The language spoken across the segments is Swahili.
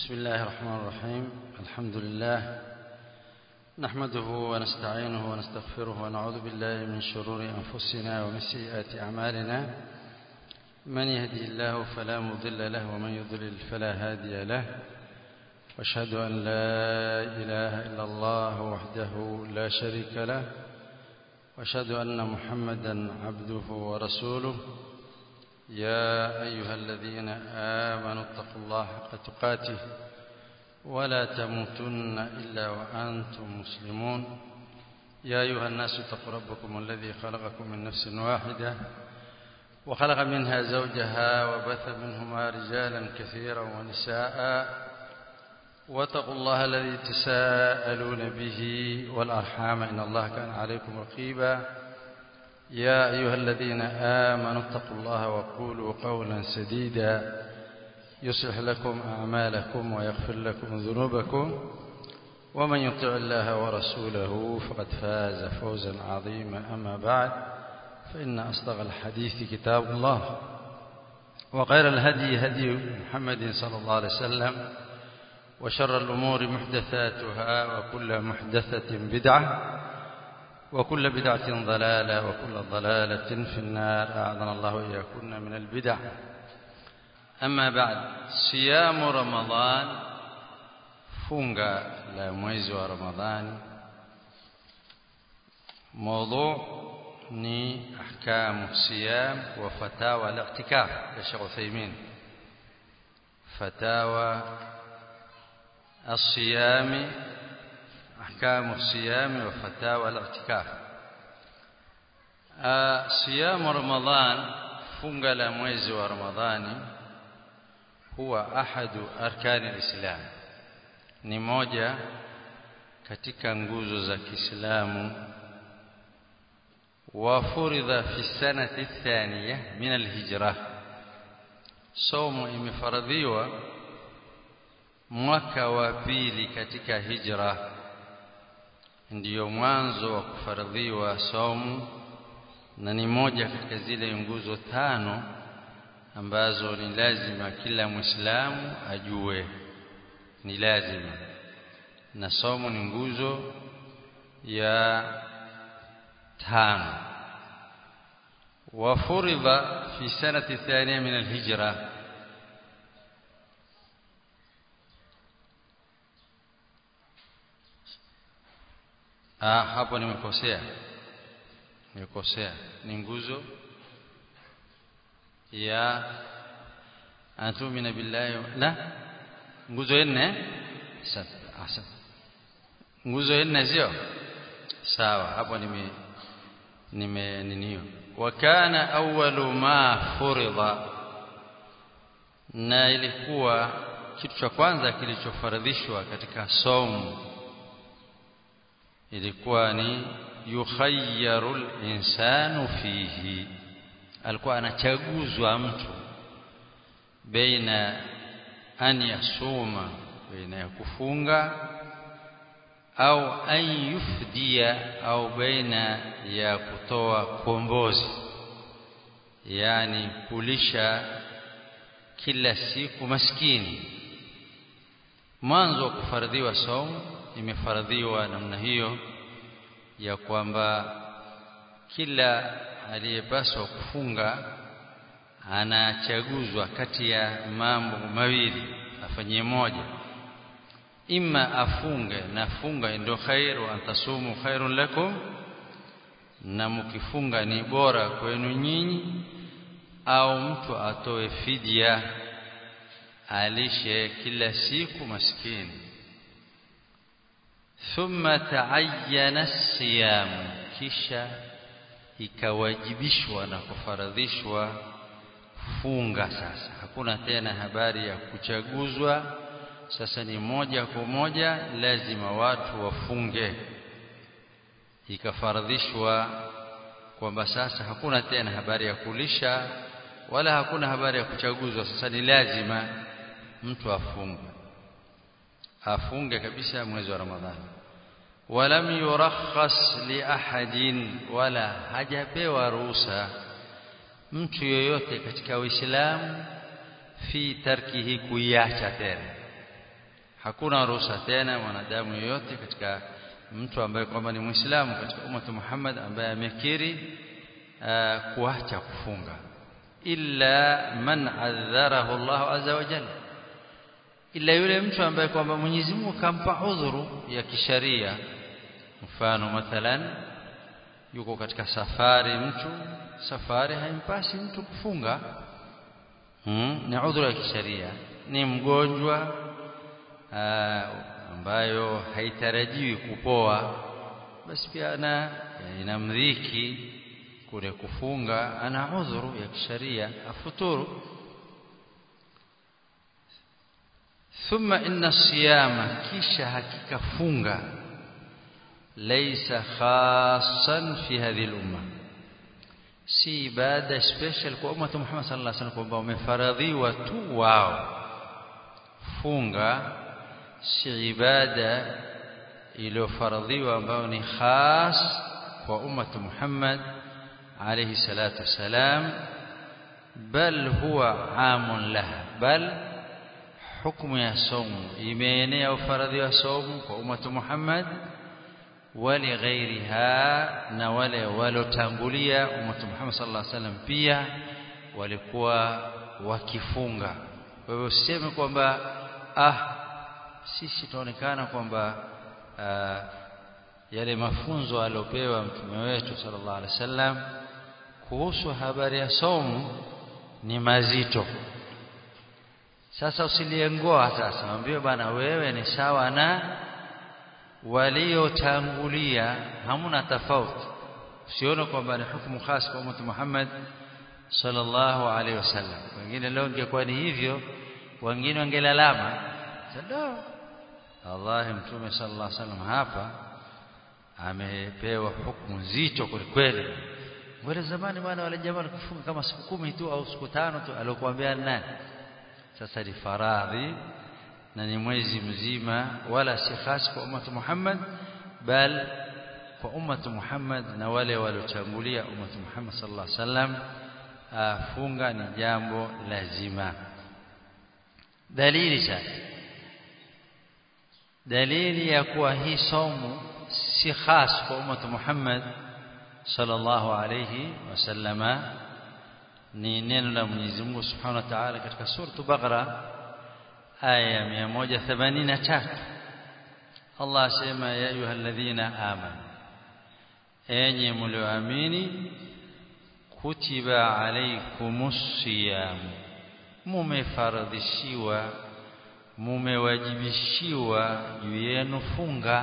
بسم الله الرحمن الرحيم الحمد لله نحمده ونستعينه ونستغفره ونعوذ بالله من شرور أنفسنا ومن سيئات أعمالنا من يهدي الله فلا مضل له ومن يضلل فلا هادي له واشهد أن لا إله إلا الله وحده لا شريك له واشهد أن محمدا عبده ورسوله يا أيها الذين آمنوا اتقوا الله حق تقاته ولا تموتن إلا وأنتم مسلمون يا أيها الناس اتقوا ربكم الذي خلقكم من نفس واحدة وخلق منها زوجها وبث منهما رجالا كثيرا ونساء واتقوا الله الذي تساءلون به والأرحام إن الله كان عليكم رقيبا يا أيها الذين آمنوا اتقوا الله وقولوا قولا سديدا يصلح لكم أعمالكم ويغفر لكم ذنوبكم ومن يطع الله ورسوله فقد فاز فوزا عظيما أما بعد فإن أصدق الحديث كتاب الله وخير الهدي هدي محمد صلى الله عليه وسلم وشر الأمور محدثاتها وكل محدثة بدعة وكل بدعة ضلالة وكل ضلالة في النار أعاذنا الله وإياكم من البدع أما بعد صيام رمضان funga la mwezi wa Ramadhani موضوع ni ahkamu siyam wa fatawa al-i'tikaf ya Sheikh Uthaymeen fatawa الصيام أحكام الصيام وفتاوى الاعتكاف صيام رمضان funga la mwezi wa Ramadhani huwa ahadu arkani alislam ni moja katika nguzo za Kiislamu wa furidha fi sanati thaniya min alhijra somo imefaradhiwa mwaka wa pili katika hijra ndiyo mwanzo wa kufaradhiwa saumu na ni moja katika zile nguzo tano ambazo ni lazima kila Muislamu ajue ni lazima na saumu ni nguzo ya tano wafuridha fi sanati thaniya min alhijra Ah, hapo nimekosea. Nimekosea. Ni nguzo ya antumina billahi la nguzo nne sasa. Nguzo nne sio? Sawa, hapo nime nime ninio. Wa kana awwalu ma furidha na ilikuwa kitu cha kwanza kilichofaradhishwa katika saumu ilikuwa ni yukhayyaru al-insanu fihi alikuwa anachaguzwa mtu baina an yasuma baina ya kufunga au an yufdia au baina ya kutoa kombozi yani kulisha kila siku maskini mwanzo wa kufaradhiwa saumu imefaradhiwa namna hiyo ya kwamba kila aliyepaswa kufunga anachaguzwa kati ya mambo mawili afanyie moja imma afunge na funga ndio khair wa antasumu khairun lakum na mkifunga ni bora kwenu nyinyi au mtu atoe fidia alishe kila siku maskini thumma ta'ayyana siyam kisha ikawajibishwa na kufaradhishwa funga sasa hakuna tena habari ya kuchaguzwa sasa ni moja kwa moja lazima watu wafunge ikafaradhishwa kwamba sasa hakuna tena habari ya kulisha wala hakuna habari ya kuchaguzwa sasa ni lazima mtu afunge afunge kabisa mwezi wa Ramadhani walam yurakhas li ahadin wala hajapewa ruhusa mtu yoyote katika Uislamu fi tarkihi kuiacha tena hakuna ruhusa tena mwanadamu yoyote katika mtu ambaye kwamba ni Muislamu katika umma Muhammad ambaye amekiri kuacha kufunga illa man adharahu Allah azza wa jalla ila yule mtu ambaye kwamba Mwenyezi Mungu kampa udhuru ya kisharia mfano mathalan yuko katika safari mtu safari haimpasi mtu kufunga hmm, ni udhuru ya kisharia ni mgonjwa ambayo haitarajiwi kupoa basi pia ana inamdhiki kule kufunga ana udhuru ya kisharia afuturu ثم إن الصيام كيش حقيقة فunga ليس خاصا في هذه الأمة si ibada special kwa umma Muhammad sallallahu alaihi wasallam kwamba umefaradhiwa tu wao funga si ibada iliyofaradhiwa ambayo ni khas kwa umma Muhammad alayhi salatu wasalam bal huwa amun laha bal hukumu ya somu imeenea ufaradhi wa somu kwa umatu Muhammad wali ghairiha na wale walotangulia umatu Muhammad sallallahu alaihi wasallam pia walikuwa wakifunga kwa hivyo usiseme kwamba ah sisi tunaonekana kwamba uh, yale mafunzo aliopewa mtume wetu sallallahu alaihi wasallam kuhusu habari ya somu ni mazito sasa usiliengoa sasa mwambie bana wewe ni sawa na waliotangulia hamuna tofauti usione kwamba ni hukumu khas kwa umma Muhammad sallallahu alaihi wasallam wengine leo ingekuwa ni hivyo wengine wangelalama sasa Allah mtume sallallahu alaihi wasallam hapa amepewa hukumu nzito kweli Mbona zamani bwana wale jamaa walikufunga kama siku kumi tu au siku tano tu alokuambia nani sasa ni faradhi na ni mwezi mzima wala si khas kwa umma Muhammad bal kwa umma Muhammad na wale waliotangulia umma Muhammad sallallahu alaihi wasallam funga ni jambo lazima dalili sasa dalili ya kuwa hii somo si khas kwa umma Muhammad sallallahu alayhi wasallama ni neno la Mwenyezi Mungu Subhanahu wa Ta'ala katika sura Baqara aya 183 Allah asema ya ayyuhalladhina amanu enyi mlioamini kutiba alaykumus siyam mumefaradhishiwa mumewajibishiwa juu yenu funga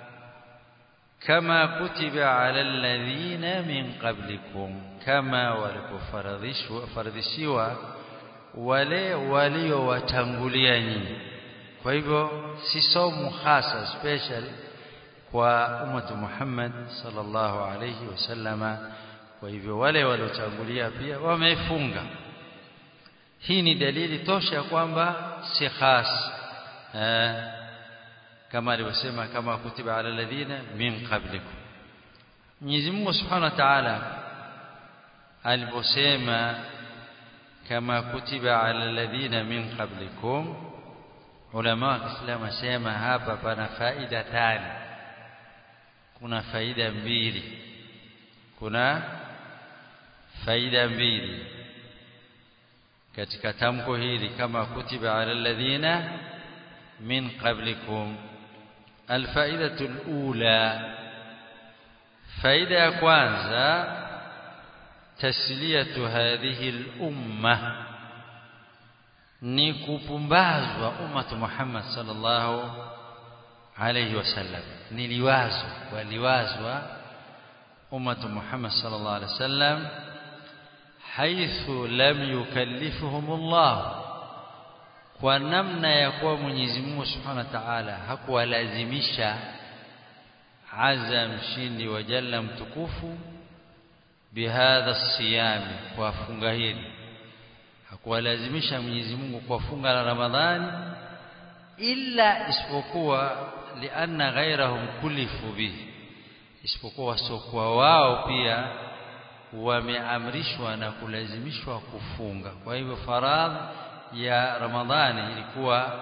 kama kutiba ala alladhina min qablikum kama walipofaradhishwa faradhishiwa wale waliowatangulia nyinyi kwa hivyo si somo hasa special kwa ummatu Muhammad sallallahu alayhi wasallama kwa hivyo wale waliotangulia pia wamefunga hii ni dalili tosha kwamba si khas eh, kama alivyosema kama kutiba ala alladhina min qablikum Mwenyezi Mungu Subhanahu wa Ta'ala aliposema kama kutiba ala alladhina min qablikum ulama wa Kiislamu asema hapa pana faida tani kuna faida mbili kuna faida mbili katika tamko hili kama kutiba ala alladhina min qablikum alfaidatu alula faida ya kwanza tasliyatu hadhihi al-umma ni kupumbazwa ummatu Muhammad sallallahu alayhi wasallam ni liwazo waliwazwa ummatu Muhammad sallallahu alayhi wasallam haithu lam yukallifuhum Allah kwa namna ya kuwa Mwenyezi Mungu Subhanahu wa Ta'ala hakuwalazimisha azza mshindi wa jalla mtukufu bihadha siyami kwa funga hili hakuwalazimisha Mwenyezi Mungu kwa funga la Ramadhani illa isipokuwa lianna ghairahum kulifu bihi isipokuwa wasiokuwa wao pia wameamrishwa na kulazimishwa kufunga kwa hivyo faradhi ya Ramadhani ilikuwa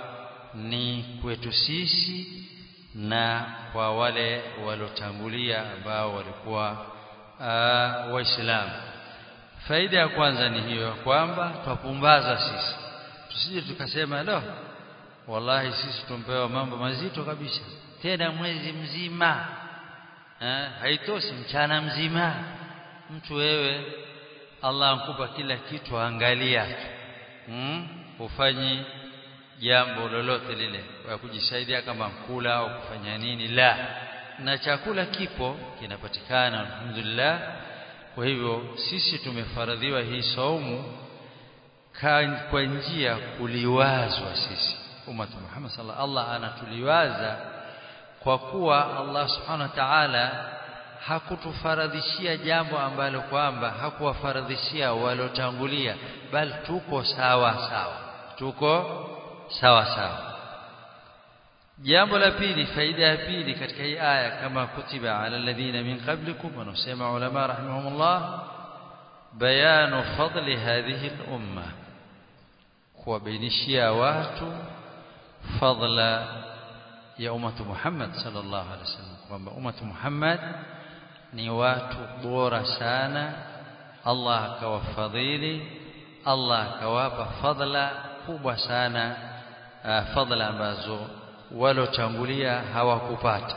ni kwetu sisi na kwa wale waliotangulia ambao walikuwa uh, waislamu faida ya kwanza ni hiyo kwamba twapumbaza sisi tusije tukasema lo wallahi sisi tumpewa mambo mazito kabisa tena mwezi mzima eh, haitoshi mchana mzima mtu wewe Allah ankupa kila kitu angalia tu hmm? ufanyi jambo lolote lile kwa kujisaidia kama kula au kufanya nini la na chakula kipo kinapatikana alhamdulillah kwa hivyo sisi tumefaradhiwa hii saumu kwa njia kuliwazwa sisi ummat Muhammad sallallahu Allah anatuliwaza kwa kuwa Allah subhanahu wa ta'ala hakutufaradhishia jambo ambalo kwamba hakuwafaradhishia walotangulia bali tuko sawa sawa tuko sawa sawa jambo la pili faida ya pili katika hii aya kama kutiba ala alladhina min qablikum wanasema ulama rahimahumullah bayanu fadli hadhihi al-umma kuwabainishia watu fadla ya ummatu Muhammad sallallahu alaihi wasallam kwamba ummatu Muhammad ni watu bora sana Allah akawafadhili Allah akawapa fadla kubwa sana uh, fadla ambazo walotangulia hawakupata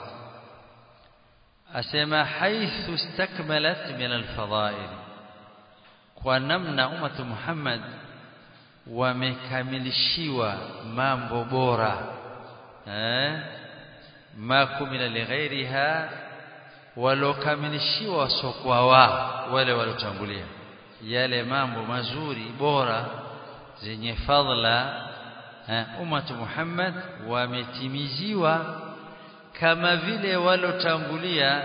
asema haithu istakmalat min alfadhail kwa namna ummatu Muhammad wamekamilishiwa mambo bora eh ma kumila lighairiha walokamilishiwa sokwa wao wale walotangulia yale mambo mazuri bora zenye fadhila ummatu Muhammad wametimiziwa kama vile walotangulia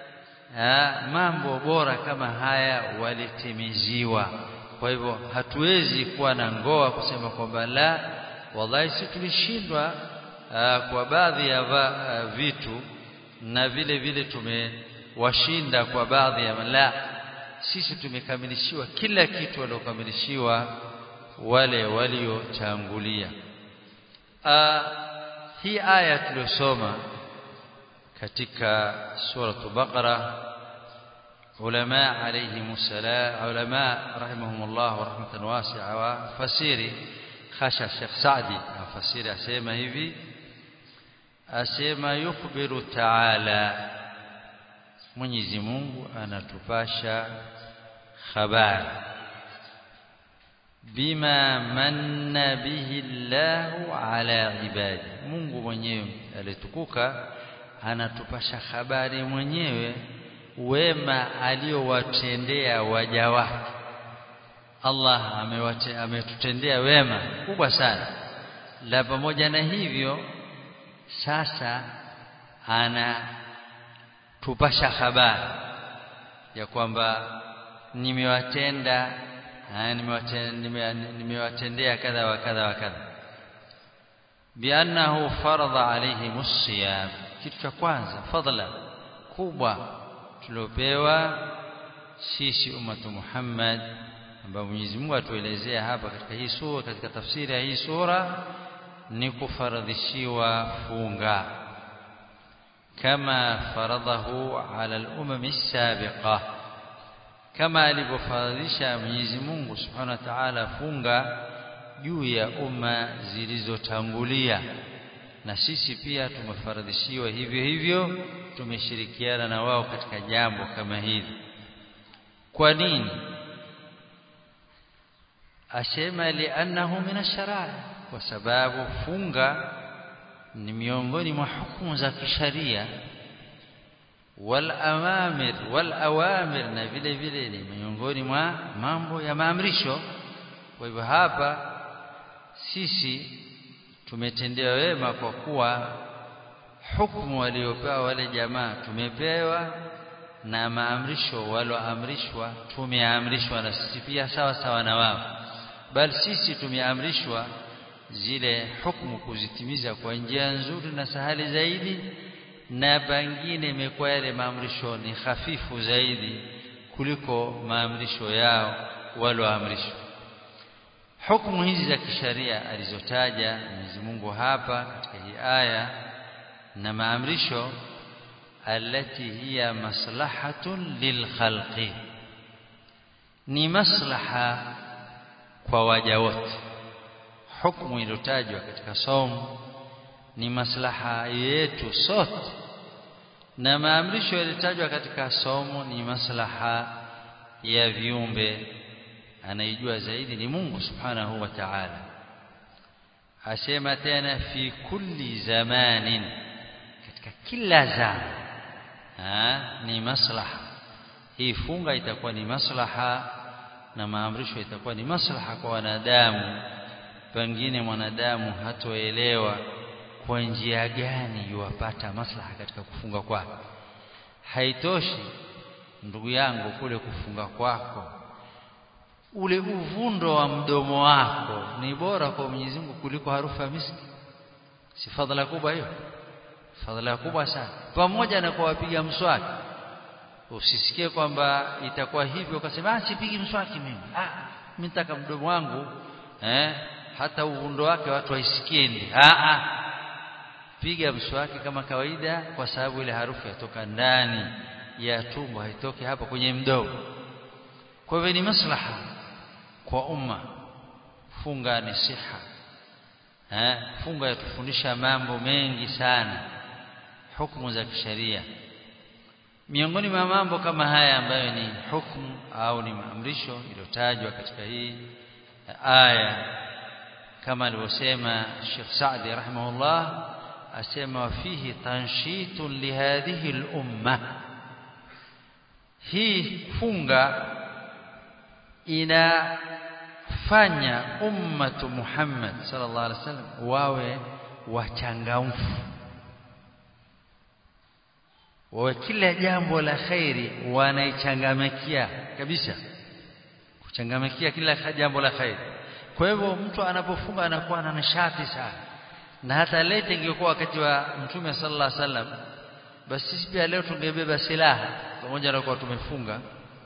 mambo bora kama haya walitimiziwa kwa hivyo hatuwezi kuwa na ngoa kusema kwamba la wallahi si tulishindwa kwa baadhi ya va, vitu na vile vile tumewashinda kwa baadhi ya la sisi tumekamilishiwa kila kitu waliokamilishiwa wale waliotangulia hii aya tuliyosoma katika suratu baqara ulama alayhim salam ulama rahimahumullah wa rahmatan wasi'a wa fasiri khasha Sheikh Saadi afasiri asema hivi asema yukhbiru ta'ala Mwenyezi Mungu anatupasha habari bima manna bihi Allahu ala ibadi Mungu mwenyewe alitukuka anatupasha habari mwenyewe wema aliyowatendea waja wake Allah amewate, ametutendea wema kubwa sana la pamoja na hivyo sasa anatupasha habari ya kwamba nimewatenda nimewatendea kadha wa kadha wa kadha biannahu faradha alaihim siyam kitu cha kwanza fadla kubwa tuliopewa sisi ummatu Muhammad ambao Mwenyezi Mungu atuelezea hapa katika hii sura katika tafsiri ya hii sura ni kufaradhishiwa funga kama faradhahu ala al-umam as-sabiqa kama alivyofaradhisha Mwenyezi Mungu Subhanahu wa Ta'ala funga juu ya umma zilizotangulia na sisi pia tumefaradhishiwa hivyo hivyo tumeshirikiana na wao katika jambo kama hili kwa nini asema li'annahu min ash-shara'i kwa sababu funga ni miongoni mwa hukumu za kisharia wal awamir wal awamir na vile vile ni miongoni mwa mambo ya maamrisho kwa hivyo hapa sisi tumetendewa wema kwa kuwa hukumu waliopewa wale jamaa tumepewa na maamrisho walioamrishwa tumeamrishwa na sisi pia sawa sawa na wao bali sisi tumeamrishwa zile hukumu kuzitimiza kwa njia nzuri na sahali zaidi na pengine imekuwa yale maamrisho ni hafifu zaidi kuliko maamrisho yao walioamrishwa hukumu hizi za kisharia alizotaja Mwenyezi Mungu hapa katika hii aya na maamrisho alati hiya maslahatun lilkhalqi ni maslaha kwa waja wote hukumu iliyotajwa katika somo ni maslaha yetu sote na maamrisho yaliyotajwa katika somo ni maslaha ya viumbe anaijua zaidi ni Mungu subhanahu wa ta'ala asema tena fi kulli zamanin katika kila zama ha, ni maslaha hii funga itakuwa ni maslaha na maamrisho itakuwa ni maslaha kwa wanadamu pengine mwanadamu hatoelewa kwa njia gani yuwapata maslaha katika kufunga kwake haitoshi ndugu yangu kule kufunga kwako ule uvundo wa mdomo wako ni bora kwa Mwenyezi Mungu kuliko harufu ya miski si fadhila kubwa hiyo fadhila kubwa sana pamoja na kuwapiga mswaki usisikie kwamba itakuwa hivyo ukasema ah sipigi mswaki mimi ah mimi nataka mdomo wangu eh hata uvundo wake watu waisikie ndi ah ah piga mswaki kama kawaida kwa sababu ile harufu yatoka ndani ya tumbo haitoki hapa kwenye mdomo kwa hivyo ni maslaha kwa umma funga ni siha eh funga yatufundisha mambo mengi sana hukumu za kisheria miongoni mwa mambo kama haya ambayo ni hukumu au ni maamrisho iliyotajwa katika hii aya kama alivyosema Sheikh Saadi rahimahullah asema wafihi tanshitun lihadhihi al-umma hii funga inafanya ummatu Muhammad sallallahu alaihi wasallam wawe wachangamfu wawe kila jambo la khairi wanaichangamkia kabisa kuchangamikia kila jambo la khairi kwa hivyo mtu anapofunga anakuwa na nishati sana na hata lete ingekuwa wakati wa mtume sallallahu alaihi wasallam basi sisi pia leo tungebeba silaha pamoja na kuwa tumefunga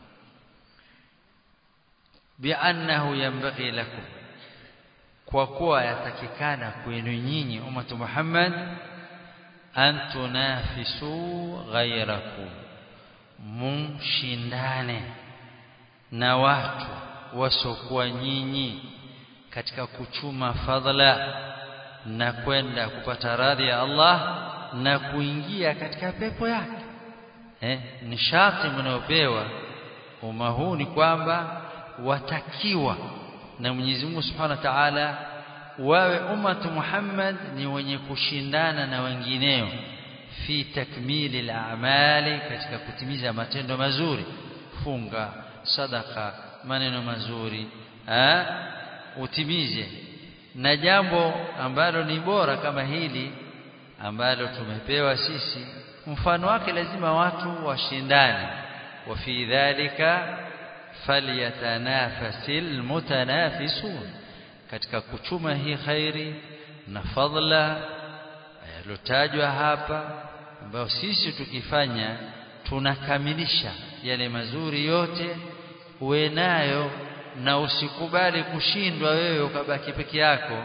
biannahu yanbaghi lakum kwa kuwa yatakikana kwenu nyinyi ummatu Muhammad an tunafisu ghairakum mumshindane na watu wasokuwa nyinyi katika kuchuma fadhila na kwenda kupata radhi ya Allah na kuingia katika pepo yake eh ni sharti mnayopewa umma huu ni kwamba watakiwa na Mwenyezi Mungu Subhanahu wa Ta'ala wawe ummatu Muhammad ni wenye kushindana na wengineo fi takmili al-a'mali katika kutimiza matendo mazuri funga sadaka maneno mazuri ha? utimize na jambo ambalo ni bora kama hili ambalo tumepewa sisi mfano wake lazima watu washindane wa fi dhalika falyatanafasil mutanafisun katika kuchuma hii khairi na fadla yalotajwa hapa ambayo sisi tukifanya tunakamilisha yale mazuri yote uwe nayo na usikubali kushindwa wewe ukabaki peke yako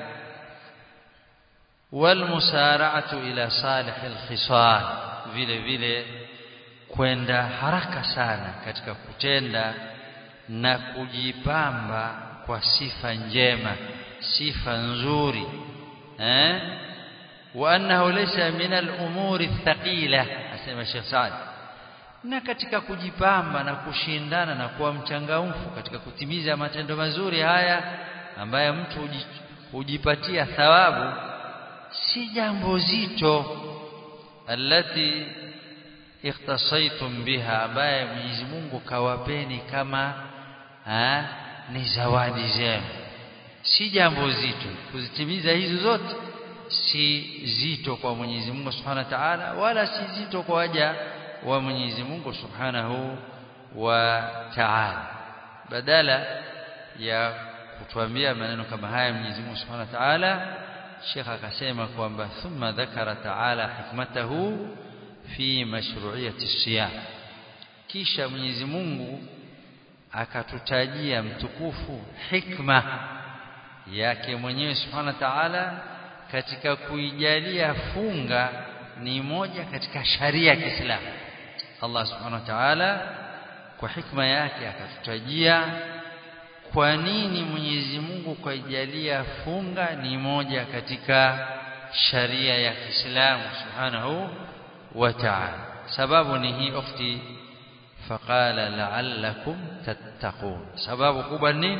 walmusara'atu ila salihil khisal vile vile kwenda haraka sana katika kutenda na kujipamba kwa sifa njema sifa nzuri eh wa annahu laysa min al-umuri thaqila asema Sheikh Saad na katika kujipamba na kushindana na kuwa mchangamfu katika kutimiza matendo mazuri haya ambaye mtu hujipatia thawabu si jambo zito alati ikhtasaitum biha ambaye Mwenyezi Mungu kawapeni kama ha, ni zawadi zenu si jambo zito kuzitimiza hizo zote si zito kwa Mwenyezi Mungu Subhanahu wa Ta'ala wala si zito kwa waja wa Mwenyezi Mungu Subhanahu wa Ta'ala badala ya kutuambia maneno kama haya Mwenyezi Mungu Subhanahu wa Ta'ala Sheikh akasema kwamba thumma dhakara ta'ala hikmatahu fi mashru'iyati siyam kisha Mwenyezi Mungu akatutajia mtukufu hikma yake mwenyewe subhanahu wa ta'ala katika kuijalia funga ni moja katika sharia ya Kiislamu Allah subhanahu wa ta'ala kwa hikma yake akatutajia kwa nini Mwenyezi Mungu kaijalia funga ni moja katika sharia ya Kiislamu subhanahu wa ta'ala sababu ni hii ukhti faqala la'allakum tattaqun sababu kubwa nini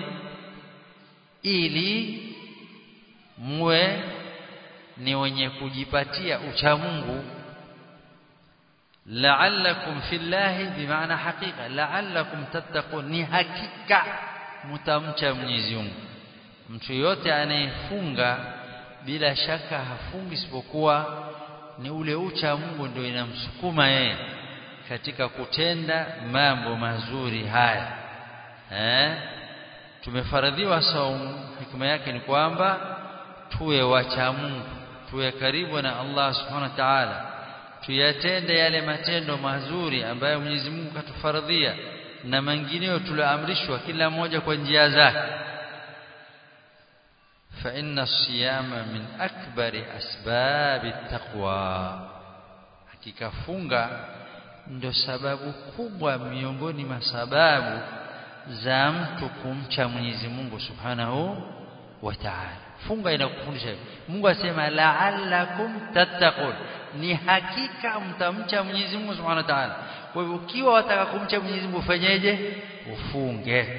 ili muwe ni wenye kujipatia uchamungu la'allakum fillahi bimaana hakika la'allakum tattaqun ni hakika mtamcha Mwenyezi Mungu mtu yote anayefunga bila shaka hafungi isipokuwa ni ule ucha Mungu ndio inamsukuma yeye katika kutenda mambo mazuri haya eh tumefaradhiwa saumu hikma yake ni kwamba tuwe wacha Mungu tuwe karibu na Allah subhanahu wa ta'ala tuyatende yale matendo mazuri ambayo Mwenyezi Mungu katufaradhia na mengineyo tulioamrishwa kila moja kwa njia zake fa inna siyama min akbari asbabi taqwa hakika funga ndo sababu kubwa miongoni mwa sababu za mtu kumcha Mwenyezi Mungu Subhanahu wa Ta'ala funga inakufundisha Mungu asema la'allakum tattaqun ni hakika mtamcha Mwenyezi Mungu Subhanahu wa Ta'ala kwa hivyo ukiwa wataka kumcha Mwenyezi Mungu ufanyeje ufunge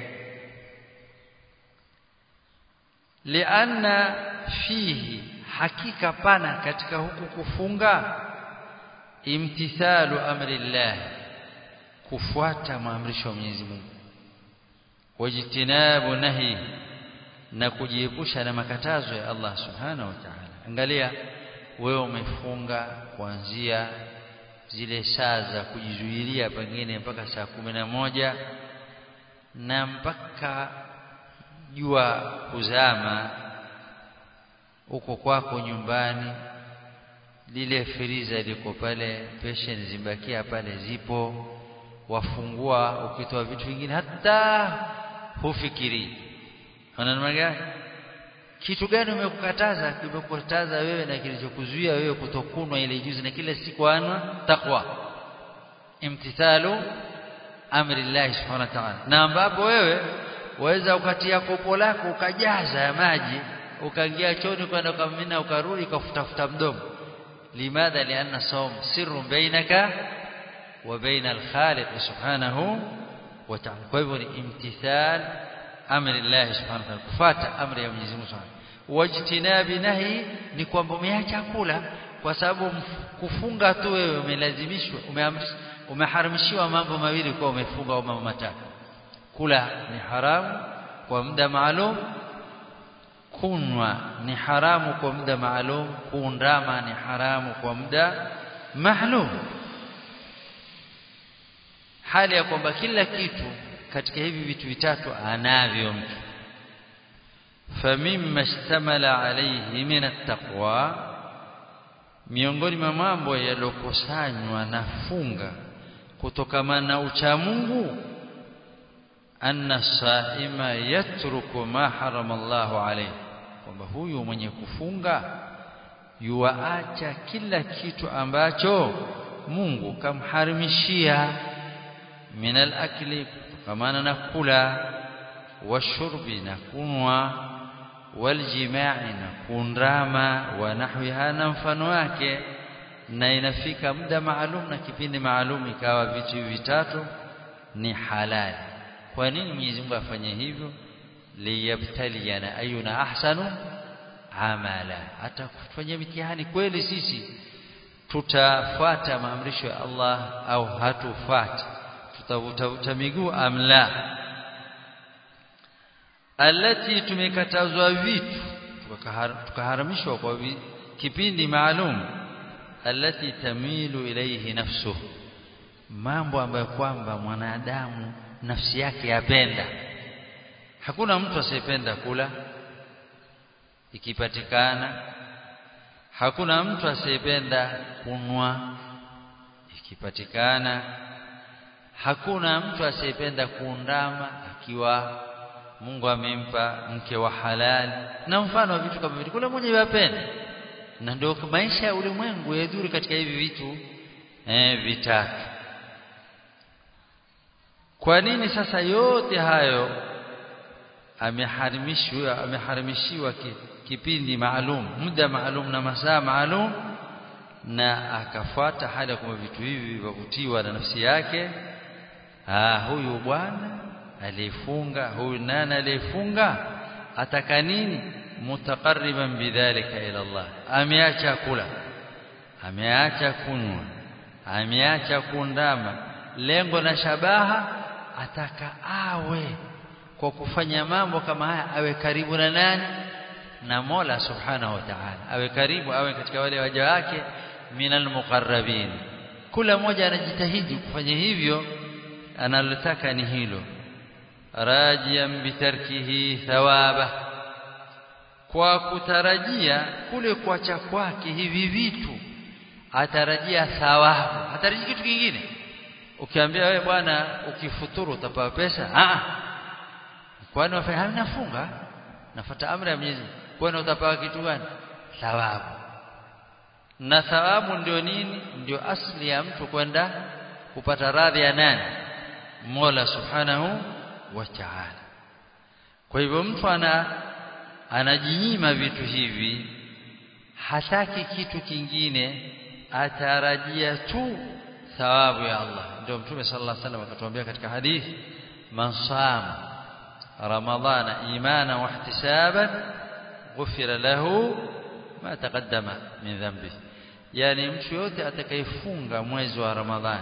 lianna fihi hakika pana katika huku kufunga imtithalu amrillah kufuata maamrisho ya Mwenyezi Mungu wajtinabu nahi na kujiepusha na makatazo ya Allah subhanahu wa ta'ala angalia wewe umefunga kuanzia zile saa za kujizuilia pengine mpaka saa kumi na moja na mpaka jua kuzama uko kwako nyumbani lile firiza liko pale peshen zimbakia pale zipo wafungua ukitoa vitu vingine hata hufikiri unaona gani kitu gani umekukataza kimekukataza wewe na kilichokuzuia wewe kutokunwa ile juzi na kila siku anwa takwa imtithalu amri Allah subhanahu wa ta'ala na ambapo wewe waweza ukatia kopo lako ukajaza ya maji ukaingia choni kwenda ukamina ukarudi ukafutafuta mdomo limadha lianna sawm sirrun bainaka wa baina al-khaliq subhanahu wa ta'ala kwa hivyo ni imtithal amri Allah subhanahu wa ta'ala kufuata amri ya Mwenyezi Mungu subhanahu wajtinabi nahi ni kwamba umeacha kula kwa sababu kufunga tu wewe umelazimishwa umeamrishwa umeharamishiwa mambo mawili kwa umefunga au mambo matatu kula ni haramu kwa muda maalum kunwa ni haramu kwa muda maalum kuundama ni haramu kwa muda maalum hali ya kwamba kila kitu katika hivi vitu vitatu anavyo mtu famimma ishtamala alayhi min attaqwa miongoni mwa mambo yalokusanywa na funga kutokana na uchamungu anna saima yatruku ma harama Allahu alayhi kwamba huyu mwenye kufunga yuaacha kila kitu ambacho Mungu kamharimishia min al-akli kutokamana na kula washurbi na kunwa waljimai na kundrama wa nahwiha na mfano wake na inafika muda maalum na kipindi maalum ikawa vitu vitatu ni halali kwa nini Mwenyezi Mungu afanye hivyo liyabtaliana ayuna ahsanu amala hata kufanya mitihani kweli sisi tutafuata maamrisho ya Allah au hatufuati tutavuta miguu amla alati tumekatazwa vitu tukaharamishwa kwa kipindi maalum alati tamilu ilayhi nafsuhu mambo ambayo kwamba mwanadamu nafsi yake yapenda hakuna mtu asiyependa kula ikipatikana hakuna mtu asiyependa kunwa ikipatikana hakuna mtu asiyependa kuundama akiwa Mungu amempa mke wa halali na mfano wa vitu kama vile kula mmoja yapenda na ndio maisha ya ulimwengu yadhuri katika hivi vitu eh vitatu kwa nini sasa yote hayo ameharimishwa ameharimishiwa kipindi maalum muda maalum na masaa maalum na akafuata hali ya kwamba vitu hivi vivutiwa na nafsi yake ah huyu bwana aliyefunga huyu nani aliyefunga ataka nini mutaqarriban bidhalika ila Allah ameacha kula ameacha kunywa ameacha kuundama lengo na shabaha ataka awe kwa kufanya mambo kama haya awe karibu na nani na Mola subhanahu wa ta'ala awe karibu awe katika wale waja wake minal muqarrabin kila mmoja anajitahidi kufanya hivyo analotaka ni hilo rajian bitarkihi thawaba kwa kutarajia kule kuacha kwake hivi vitu atarajia thawabu atarajia kitu kingine ukiambia wewe bwana ukifuturu utapewa pesa ah kwani wafanya nafunga nafuata amri ya Mwenyezi kwani utapewa kitu gani thawabu na thawabu ndio nini ndio asli ya mtu kwenda kupata radhi ya nani Mola subhanahu wa ta'ala kwa hivyo mtu ana anajinyima vitu hivi hataki kitu kingine atarajia tu thawabu ya Allah ndio mtume sallallahu alaihi wasallam akatuambia katika hadithi man sama ramadhana imana wa ihtisaban ghufira lahu ma taqaddama min dhanbi yani mtu yote atakayefunga mwezi wa ramadhani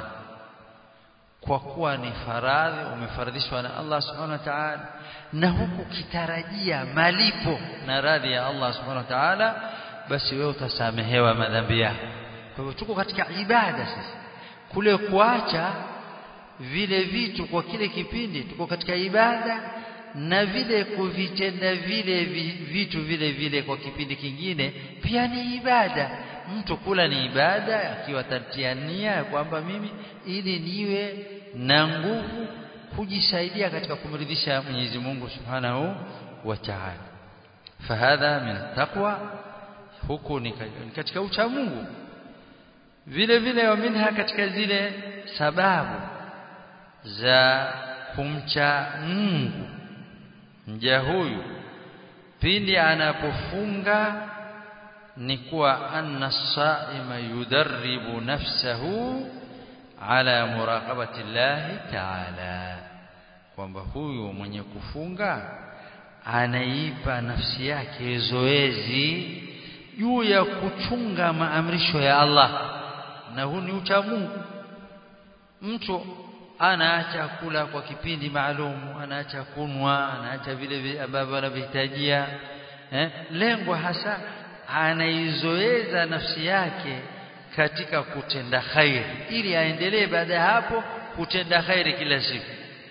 kwa kuwa ni faradhi umefaradhishwa na Allah subhanahu wa ta'ala na huku kitarajia malipo na radhi ya Allah subhanahu wa ta'ala basi wewe utasamehewa madhambi yako kwa hivyo tuko katika ibada sasa kule kuacha vile vitu kwa kile kipindi tuko katika ibada na vile kuvitenda vile vitu vile vile kwa kipindi kingine pia ni ibada mtu kula ni ibada akiwa tatia nia kwamba mimi ili niwe na nguvu kujisaidia katika kumridhisha Mwenyezi Mungu Subhanahu wa Ta'ala fahadha min taqwa huku ni katika ucha Mungu vile vile wa minha katika zile sababu za kumcha Mungu mja huyu pindi anapofunga ni kuwa anna saima yudarribu nafsahu ala muraqabati llahi ta'ala kwamba huyu mwenye kufunga anaipa nafsi yake zoezi juu ya kuchunga maamrisho ya Allah na huu ni ucha Mungu mtu anaacha kula kwa kipindi maalum anaacha kunwa anaacha vile ambavyo anavihitajia eh? lengo hasa anaizoeza nafsi yake katika kutenda khairi ili aendelee baada ya hapo kutenda khairi kila siku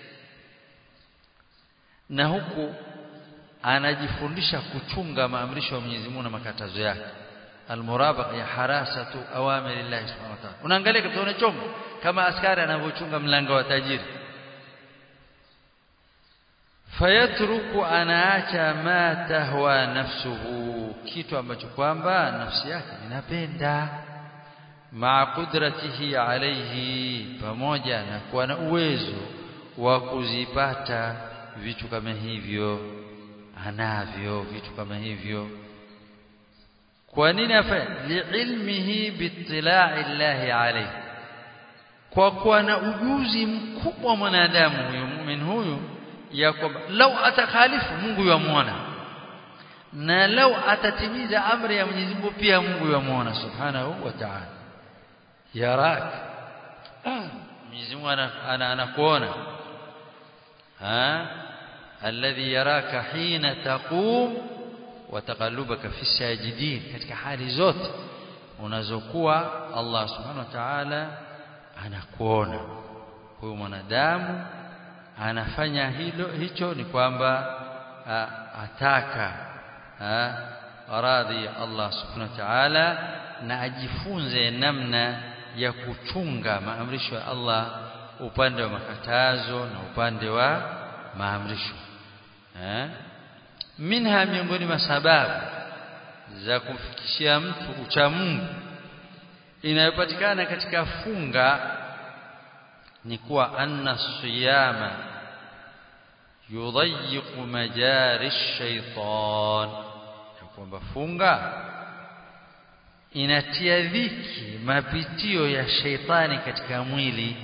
na huku anajifundisha kuchunga maamrisho ya Mwenyezi Mungu na makatazo yake almurabaqa ya harasatu awamiri Allah subhanahu wa ta'ala unaangalia kama unachonga kama askari anavyochunga mlango wa tajiri fayatruku anaacha ma tahwa nafsuhu kitu ambacho kwamba nafsi yake inapenda ma qudratihi alayhi pamoja na kuwa na uwezo wa kuzipata vitu kama hivyo anavyo vitu kama hivyo kwa nini afanye liilmihi bitilai llahi alayhi kwa kuwa na ujuzi mkubwa mwanadamu huyu muumini huyu ya kwamba lau atakhalifu Mungu yamuona na lau atatimiza amri ya Mwenyezi Mungu pia Mungu yamuona subhanahu wa ta'ala yarak Mwenyezi Mungu anakuona ha alladhi yaraka hina taqum wa taqallubaka fi sajidin katika hali zote unazokuwa Allah subhanahu wa ta'ala anakuona huyu mwanadamu anafanya hilo hicho ni kwamba ataka radhi ya Allah subhanahu wa ta'ala na ajifunze namna ya kuchunga maamrisho ya Allah upande wa makatazo na upande wa maamrisho eh minha miongoni mwa sababu za kumfikishia mtu ucha Mungu inayopatikana katika funga ni kuwa anna siyama yudayyiqu majari shaitan kwamba funga inatia dhiki mapitio ya sheitani katika mwili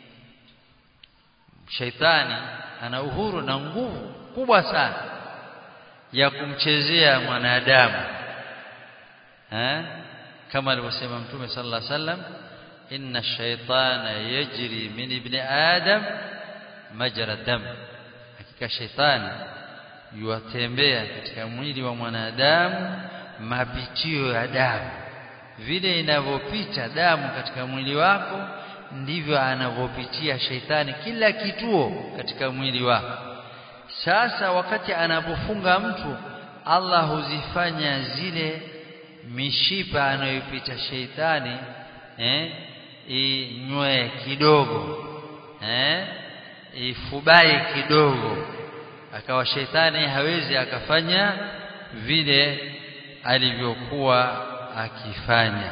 sheitani ana uhuru na nguvu kubwa sana ya kumchezea mwanadamu eh kama alivyosema mtume sallallahu alaihi wasallam inna shaytana yajri min ibni adam majra dam hakika sheitani yuatembea katika mwili wa mwanadamu mapitio ya damu vile inavyopita damu katika mwili wako ndivyo anavyopitia sheitani kila kituo katika mwili wako sasa wakati anapofunga mtu Allah huzifanya zile mishipa anayopita sheitani eh inywe kidogo eh ifubaye kidogo akawa sheitani hawezi akafanya vile alivyokuwa akifanya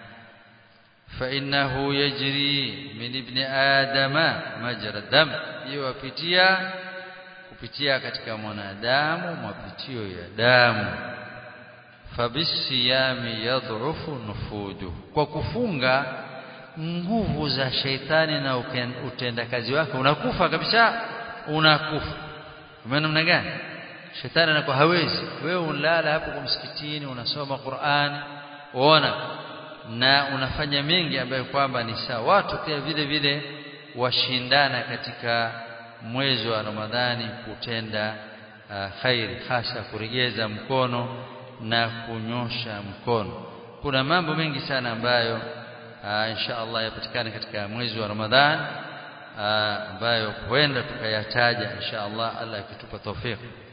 فإنه يجري من ابن آدم مجرى الدم يوpitia kupitia katika mwanadamu mapitio ya damu fabisiyami yadhufu nufudu kwa kufunga nguvu za sheitani na utendakazi wake unakufa kabisa unakufa maana namna gani shetani anakuwa hawezi wewe unalala hapo kwa msikitini unasoma Qur'an uona na unafanya mengi ambayo kwamba ni sawa watu pia vile vile washindana katika mwezi wa Ramadhani kutenda uh, khairi hasa kuregeza mkono na kunyosha mkono kuna mambo mengi sana ambayo uh, insha Allah yapatikana katika mwezi wa Ramadhani uh, ambayo huenda tukayataja insha Allah Allah akitupa tawfiki